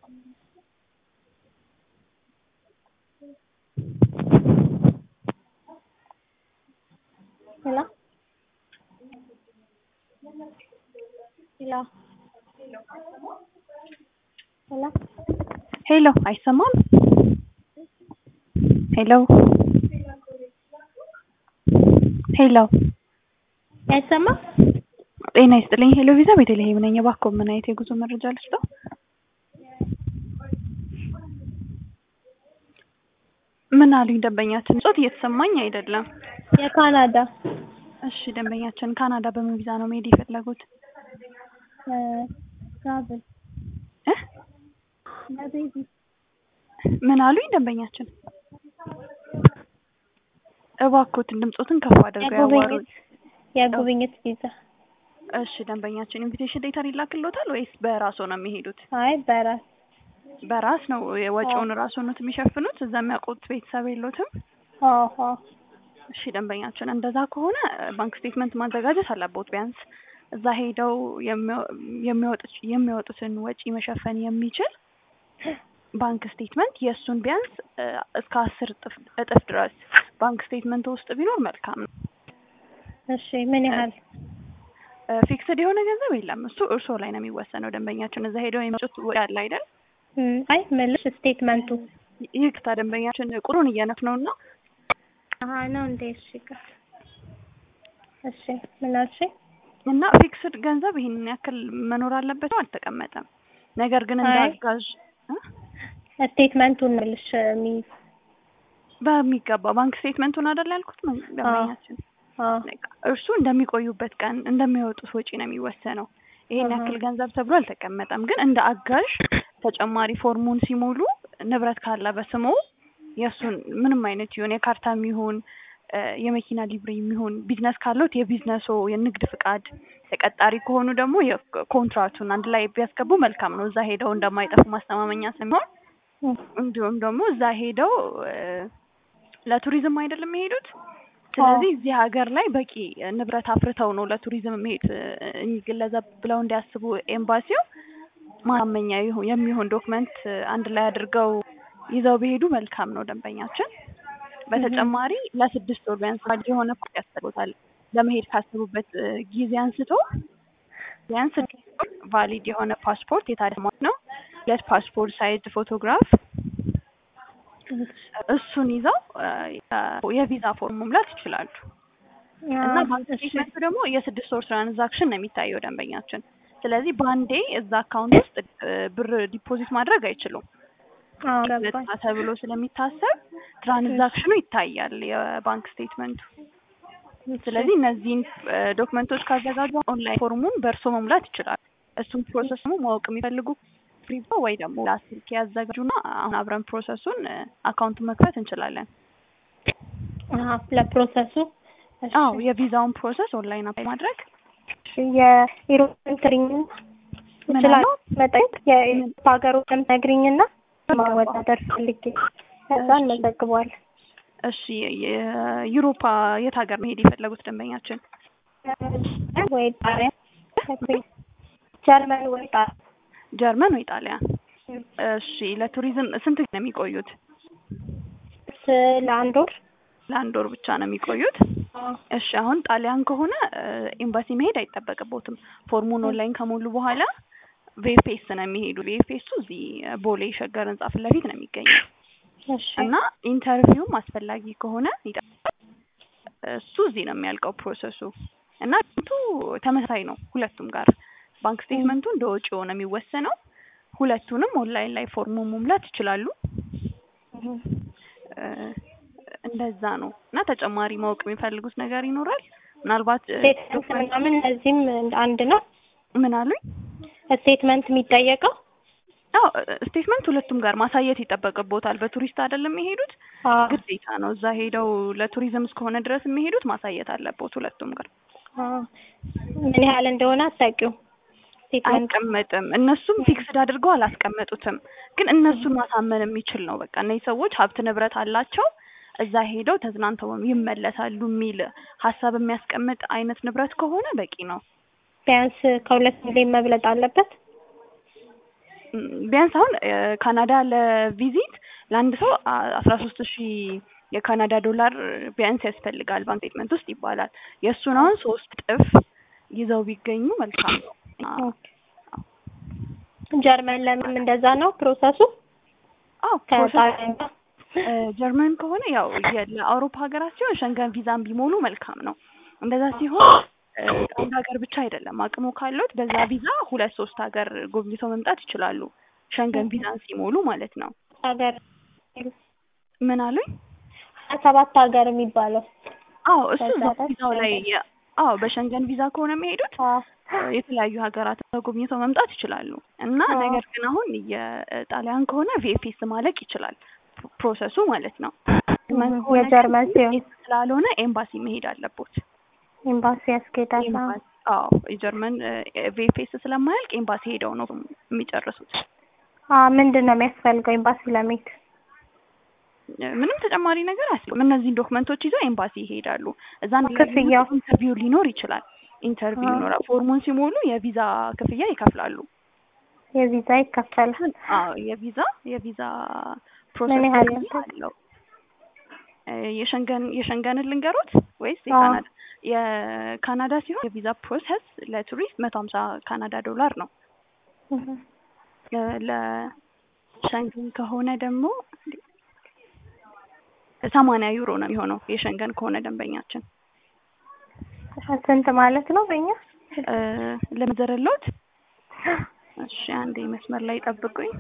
Hello? Hello? Hello? ሄሎ አይሰማም? ሄሎ ሄሎ አይሰማም? ጤና ይስጥልኝ። ሄሎ ቪዛ ቤተልሔም ነኝ። እባክዎ ምን አይነት የጉዞ መረጃ ልስጠው? ምን አሉኝ ደንበኛችን? ጾት እየተሰማኝ አይደለም። የካናዳ እሺ ደንበኛችን ካናዳ በምን ቪዛ ነው መሄድ የፈለጉት? ትራቭል እ ለቤቢ ምን አሉኝ ደንበኛችን? እባክዎትን ድምጾትን ከፍ አድርገው ያዋሩኝ። የጉብኝት የጉብኝት ቪዛ እሺ ደንበኛችን ኢንቪቴሽን ሌተር ይላክልዎታል ወይስ በራስዎ ነው የሚሄዱት? አይ በራስ በራስ ነው ወጪውን ራስዎ ነው የሚሸፍኑት? እዛ የሚያውቁት ቤተሰብ የሎትም? አዎ እሺ ደንበኛችን እንደዛ ከሆነ ባንክ ስቴትመንት ማዘጋጀት አለቦት። ቢያንስ እዛ ሄደው የሚወጡት የሚወጡትን ወጪ መሸፈን የሚችል ባንክ ስቴትመንት የእሱን ቢያንስ እስከ አስር እጥፍ እጥፍ ድረስ ባንክ ስቴትመንት ውስጥ ቢኖር መልካም ነው። እሺ ምን ያህል ፊክስድ የሆነ ገንዘብ የለም። እሱ እርስዎ ላይ ነው የሚወሰነው። ደንበኛችን እዛ ሄደው የሚወጡት ወጪ አለ አይደል? እም፣ አይ መልሽ ስቴትመንቱ ይቅርታ ደንበኛችን ቁጥሩን እያነፍ ነው እና አሀ ነው እንዴ? እሺ ይቅር። እሺ ምን አልሽ? እና ፊክስድ ገንዘብ ይሄንን ያክል መኖር አለበት ነው አልተቀመጠም። ነገር ግን እንደ አይ። አጋዥ እ? ስቴትመንቱን መልሽ የሚይዝ በሚገባ ባንክ ስቴትመንቱን አይደል ያልኩት ደንበኛችን አዎ እርሱ እንደሚቆዩበት ቀን እንደሚያወጡት ወጪ ነው የሚወሰነው። ይሄን አሃ። ያክል ገንዘብ ተብሎ አልተቀመጠም። ግን እንደ አጋዥ ተጨማሪ ፎርሙን ሲሞሉ ንብረት ካለ በስሙ የእሱን ምንም አይነት ይሁን የካርታም ይሁን እ፣ የመኪና ሊብሬ የሚሆን ቢዝነስ ካለዎት የቢዝነሶ የንግድ ፍቃድ፣ ተቀጣሪ ከሆኑ ደግሞ የኮንትራቱን አንድ ላይ ቢያስገቡ መልካም ነው። እዛ ሄደው እንደማይጠፉ ማስተማመኛ ስለሚሆን እም፣ እንዲሁም ደግሞ እዛ ሄደው እ፣ ለቱሪዝም አይደለም የሄዱት። ስለዚህ እዚህ ሀገር ላይ በቂ ንብረት አፍርተው ነው ለቱሪዝም መሄድ የሚገለዘብ ብለው እንዲያስቡ ኤምባሲው ማመኛ ይሁ- የሚሆን ዶክመንት አንድ ላይ አድርገው ይዘው ቢሄዱ መልካም ነው ደንበኛችን። በተጨማሪ ለስድስት ወር ቢያንስ ቫሊድ የሆነ ፓስፖርት ያስፈልጎታል። ለመሄድ ካሰቡበት እ፣ ጊዜ አንስቶ ቢያንስ ስድስት ወር ቫሊድ የሆነ ፓስፖርት የታደሰ ነው። ሁለት ፓስፖርት ሳይዝ ፎቶግራፍ እሱን ይዘው እ፣ የቪዛ ፎርም መሙላት ይችላሉ። እና ባንክ እሺ ስቴትመንቱ ደግሞ የስድስት ወር ትራንዛክሽን ነው የሚታየው ደንበኛችን። ስለዚህ በአንዴ እዛ አካውንት ውስጥ እ፣ ብር ዲፖዚት ማድረግ አይችሉም። አዎ ገባኝ። ነጻ ተብሎ ስለሚታሰብ ትራንዛክሽኑ ይታያል የባንክ ስቴትመንቱ። ስለዚህ እነዚህን እ፣ ዶክመንቶች ካዘጋጁ ኦንላይን ፎርሙን በእርሶ መሙላት ይችላሉ። እሱን ፕሮሰስ ደግሞ ማወቅ የሚፈልጉ ፍሪባ ወይ ደግሞ ላስልክ ያዘጋጁና አሁን አብረን ፕሮሰሱን እ፣ አካውንቱን መክፈት እንችላለን። አሀ ለፕሮሰሱ እሺ። አዎ የቪዛውን ፕሮሰስ ኦንላይን አፕላይ ማድረግ የኢሮፕን ትሪኝ ምን ይችላል አለው? መጠየቅ የኢሮፕ ሀገሮችን ነግሪኝና ማወዳደር ፈልጌ ከዛ እንመዘግበዋለን። እሺ የዩሮፓ የት ሀገር መሄድ የፈለጉት ደንበኛችን? ወይ ጣሊያን፣ ጀርመን ወይ ጣሊያን። ጀርመን ወይ ጣሊያን? እሺ ለቱሪዝም ስንት ጊዜ ነው የሚቆዩት? ስ- ለአንድ ወር ለአንድ ወር ብቻ ነው የሚቆዩት። እሺ አሁን ጣሊያን ከሆነ እ፣ ኤምባሲ መሄድ አይጠበቅቦትም። ፎርሙን ኦንላይን ከሞሉ በኋላ ቪኤፍኤስ ነው የሚሄዱ። ቪኤፍኤሱ እዚህ ቦሌ ሸገር ህንጻ ፊት ለፊት ነው የሚገኘው እሺ እና ኢንተርቪውም አስፈላጊ ከሆነ ይጠብቃል። እሱ እዚህ ነው የሚያልቀው ፕሮሰሱ እና ቱ ተመሳሳይ ነው ሁለቱም ጋር ባንክ ስቴትመንቱ እንደ ወጪው ነው የሚወሰነው። ሁለቱንም ኦንላይን ላይ ፎርሙ መሙላት ይችላሉ። እህ። እ፣ እንደዛ ነው እና ተጨማሪ ማወቅ የሚፈልጉት ነገር ይኖራል ምናልባት እ፣ ስቴትመንት ምናምን እነዚህም አንድ ነው። ምን አሉኝ? ስቴትመንት የሚጠየቀው አዎ ስቴትመንት ሁለቱም ጋር ማሳየት ይጠበቅቦታል። በቱሪስት አይደለም የሚሄዱት አዎ ግዴታ ነው። እዛ ሄደው ለቱሪዝም እስከሆነ ድረስ የሚሄዱት ማሳየት አለቦት ሁለቱም ጋር። አዎ። ምን ያህል እንደሆነ አታውቂውም? ስቴትመንት አይቀመጥም። እነሱም ፊክስድ አድርገው አላስቀመጡትም። ግን እነሱን ማሳመን የሚችል ነው። በቃ እነዚህ ሰዎች ሀብት ንብረት አላቸው፣ እዛ ሄደው ተዝናንተው ይመለሳሉ የሚል ሀሳብ የሚያስቀምጥ አይነት ንብረት ከሆነ በቂ ነው። ቢያንስ ከሁለት ሚሊዮን መብለጥ አለበት። ም፣ ቢያንስ አሁን እ፣ ካናዳ ለቪዚት ለአንድ ሰው አስራ ሶስት ሺህ የካናዳ ዶላር ቢያንስ ያስፈልጋል ባንክ ስቴትመንት ውስጥ ይባላል። የእሱን አሁን ሶስት እጥፍ ይዘው ቢገኙ መልካም ነው። አ- ኦኬ። ጀርመን ለምን እንደዛ ነው ፕሮሰሱ? አዎ ፕሮሰስ ከጣሊያን ጋር እ፣ ጀርመን ከሆነ ያው የ- ለአውሮፓ ሀገራት ሲሆን ሸንገን ቪዛን ቢሞሉ መልካም ነው። እንደዛ ሲሆን እ፣ አንድ ሀገር ብቻ አይደለም አቅሙ ካለት በዛ ቪዛ ሁለት ሶስት ሀገር ጎብኝተው መምጣት ይችላሉ። ሸንገን ቪዛን ሲሞሉ ማለት ነው። ሀገር ምን አሉኝ? ሀያ ሰባት ሀገር የሚባለው አዎ እሱ በዛ እዛው ላይ ቪዛው ላይ ሸንገን የ- አዎ በሸንገን ቪዛ ከሆነ የሚሄዱት አዎ። የተለያዩ ሀገራት ጎብኝተው መምጣት ይችላሉ እና አዎ። ነገር ግን አሁን የጣሊያን ከሆነ ቪኤፍኤስ ማለቅ ይችላል ፕሮሰሱ ማለት ነው። ጀርመን እህ፣ ከሆነ የጀርመን ግን ሲሆን VFS ስላልሆነ ኤምባሲ መሄድ አለቦት። ኤምባሲ ያስኬዳል። አዎ። ኤምባሲ አዎ የጀርመን ቪኤፍኤስ ስለማያልቅ ኤምባሲ ሄደው ነው የሚጨርሱት። አዎ፣ ምንድን ነው የሚያስፈልገው ኤምባሲ ለመሄድ? ምንም ተጨማሪ ነገር አያስፈልግም። እነዚህን ዶክመንቶች ይዘው ኤምባሲ ይሄዳሉ። እዛ ክፍያው? ኢንተርቪው ሊኖር ይችላል። ኢንተርቪው አዎ። ይኖራል። ፎርሙን ሲሞሉ የቪዛ ክፍያ ይከፍላሉ። የቪዛ ይከፈላል። አዎ የቪዛ የቪዛ ምን ፕሮሰስ ያህል ክፍያ ነው? አለው። እ፣ የሸንገን የሸንገንን ልንገሮት ወይስ አዎ። የካናዳ? የካናዳ ሲሆን የቪዛ ፕሮሰስ ለቱሪስት መቶ ሀምሳ ካናዳ ዶላር ነው። እህ፣ እ፣ ለሸንገን ከሆነ ደግሞ ሰማንያ ዩሮ ነው የሚሆነው የሸንገን ከሆነ ደንበኛችን ስንት ማለት ነው በእኛ? እ፣ ለመዘረሎት እሺ አንዴ መስመር ላይ ጠብቁኝ።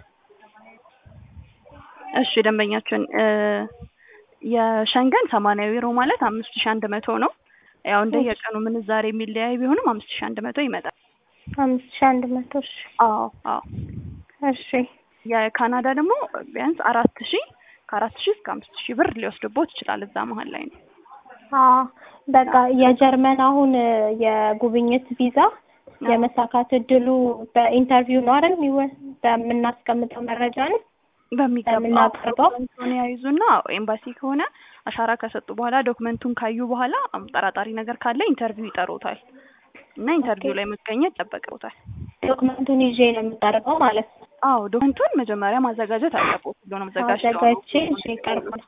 እሺ ደንበኛችን እ፣ የሸንገን ሰማንያ ዩሮ ማለት አምስት ሺ አንድ መቶ ነው። ያው እንደ የቀኑ ምንዛሬ የሚለያይ ቢሆንም አምስት ሺ አንድ መቶ ይመጣል። አምስት ሺህ አንድ መቶ እሺ። አዎ አዎ። እሺ የካናዳ ደግሞ ቢያንስ አራት ሺ ከአራት ሺ እስከ አምስት ሺ ብር ሊወስድቦት ይችላል። እዛ መሀል ላይ ነው። አዎ በቃ የጀርመን አሁን እ፣ የጉብኝት ቪዛ የመሳካት እድሉ በኢንተርቪው ነው አይደል? የሚወ- በምናስቀምጠው መረጃ ነው በሚገባ የምናቀርበው? ዶክመንቱን ያይዙና ኤምባሲ ከሆነ አሻራ ከሰጡ በኋላ ዶክመንቱን ካዩ በኋላ ጠራጣሪ ነገር ካለ ኢንተርቪው ይጠሩታል እና ኢንተርቪው ላይ መገኘት ይጠበቅበታል። ዶክመንቱን ይዤ ነው የምቀርበው ማለት ነው። አዎ ዶክመንቱን መጀመሪያ ማዘጋጀት አለበት። ሁሉንም አዘጋጅተው ነው። አዘጋጅቼ ይዤ እቀርባለሁ።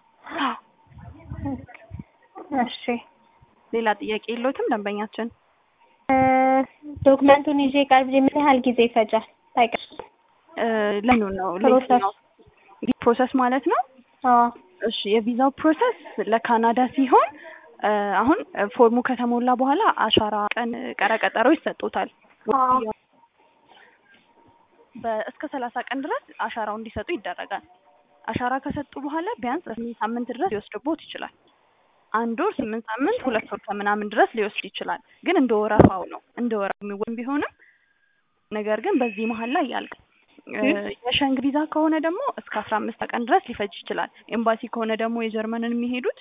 እሺ ሌላ ጥያቄ የለዎትም ደንበኛችን? እ፣ ዶክመንቱን ይዤ ቀርብ ምን ያህል ጊዜ ይፈጃል? ታውቂያለሽ? እ፣ ለምኑ ነው ፕሮሰስ። ለየትኛው ፕሮሰስ ማለት ነው? አዎ እሺ የቪዛው ፕሮሰስ ለካናዳ ሲሆን እ፣ አሁን ፎርሙ ከተሞላ በኋላ አሻራ ቀን ቀረ ቀጠሮ ይሰጡታል። አዎ በእስከ ሰላሳ ቀን ድረስ አሻራው እንዲሰጡ ይደረጋል። አሻራ ከሰጡ በኋላ ቢያንስ ስምንት ሳምንት ድረስ ሊወስድቦት ይችላል። አንድ ወር፣ ስምንት ሳምንት፣ ሁለት ወር ከምናምን ድረስ ሊወስድ ይችላል። ግን እንደ ወረፋው ነው እንደ ወረፋው የሚወን ቢሆንም ነገር ግን በዚህ መሀል ላይ ያልቅ የሸንግ ቪዛ ከሆነ ደግሞ እስከ አስራ አምስት ቀን ድረስ ሊፈጅ ይችላል። ኤምባሲ ከሆነ ደግሞ የጀርመንን የሚሄዱት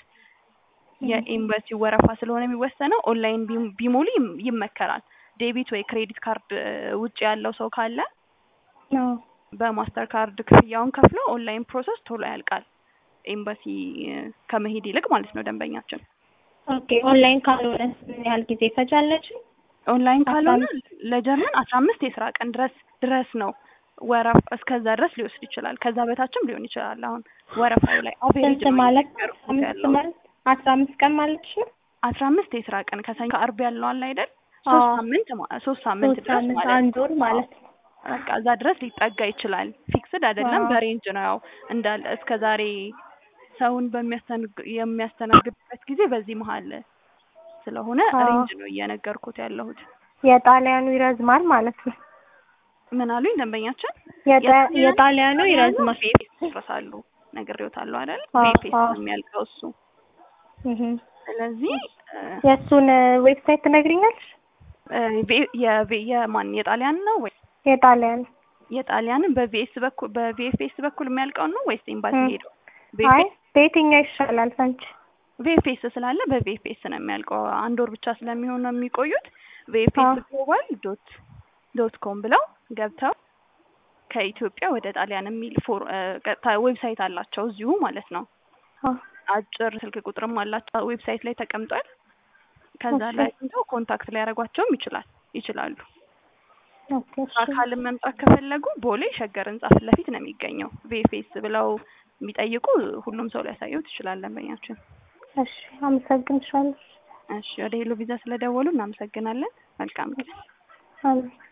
የኤምባሲ ወረፋ ስለሆነ የሚወሰነው ኦንላይን ቢም- ቢሞሉ ይም- ይመከራል። ዴቢት ወይ ክሬዲት ካርድ እ፣ ውጭ ያለው ሰው ካለ አዎ በማስተር ካርድ ክፍያውን ከፍሎ ኦንላይን ፕሮሰስ ቶሎ ያልቃል። ኤምባሲ እ፣ ከመሄድ ይልቅ ማለት ነው ደንበኛችን። ኦኬ ኦንላይን ካልሆነ ምን ያህል ጊዜ ይፈጃለች? ኦንላይን አስራ ካልሆነ ለጀርመን አስራ አምስት የስራ ቀን ድረስ ድረስ ነው ወረፋ እስከዛ ድረስ ሊወስድ ይችላል። ከዛ በታችም ሊሆን ይችላል። አሁን ወረፋው ላይ አቬሬጅ ስንት ማለት ነገርኩት አምስት ያለው ማለት አስራ አምስት ቀን ማለት ነው? አስራ አምስት የስራ ቀን ከሰኞ ከአርብ ያለው አለ አይደል? ሶስት አዎ። ሳምንት ማ- ሶስት ሳምንት ሶስት ድረስ ሳምንት ማለት አንድ ነው። ወር ማለት ነው። በቃ እዛ ድረስ ሊጠጋ ይችላል። ፊክስድ አይደለም፣ አዎ። በሬንጅ ነው። ያው እንዳለ እስከ ዛሬ ሰውን በሚያስተናግ- የሚያስተናግድበት ጊዜ በዚህ መሀል ስለሆነ አዎ። ሬንጅ ነው እየነገርኩት ያለሁት። የጣሊያኑ ይረዝማል ማለት ነው። ምን አሉኝ ደንበኛችን? የጣ- የጣሊያኑ ይረዝማል። ቪኤፍኤስ ይጨርሳሉ ነግሬዎታለሁ አይደል? አዎ፣ ቪኤፍኤስ አዎ። ነው የሚያልቀው እሱ። እህ። ስለዚህ እ፣ የእሱን ዌብሳይት ትነግሪኛለሽ? እ፣ ቪ- የቪ- የማን የጣሊያን ነው ወይ የጣሊያን የጣሊያንን በቪኤስ በኩል በቪኤፍኤስ በኩል የሚያልቀውን ነው ወይስ ኤምባሲ እ። ሄደው? አይ በየትኛው ይሻላል አንቺ? ቪኤፍኤስ ስላለ በቪኤፍኤስ ነው የሚያልቀው። አንድ ወር ብቻ ስለሚሆን ነው የሚቆዩት። ቪኤፍኤስ አዎ። ግሎባል ዶት ዶት ኮም ብለው ገብተው ከኢትዮጵያ ወደ ጣሊያን የሚል ፎር እ፣ ቀጥታ ዌብሳይት አላቸው እዚሁ ማለት ነው። አዎ። አጭር ስልክ ቁጥርም አላቸው ዌብሳይት ላይ ተቀምጧል። ከዛ እሺ። ላይ አግኝተው ኮንታክት ሊያደርጓቸውም ይችላል ይችላሉ። ኦኬ እሺ በአካልም መምጣት ከፈለጉ ቦሌ ሸገር ህንጻ ፊት ለፊት ነው የሚገኘው። ቪኤፍኤስ ብለው የሚጠይቁ ሁሉም ሰው ሊያሳየው ትችላል ደንበኛችን። እሺ አመሰግንሻለሁ። እሺ ወደ ሄሎ ቪዛ ስለደወሉ እናመሰግናለን። መልካም ጊዜ። አሜን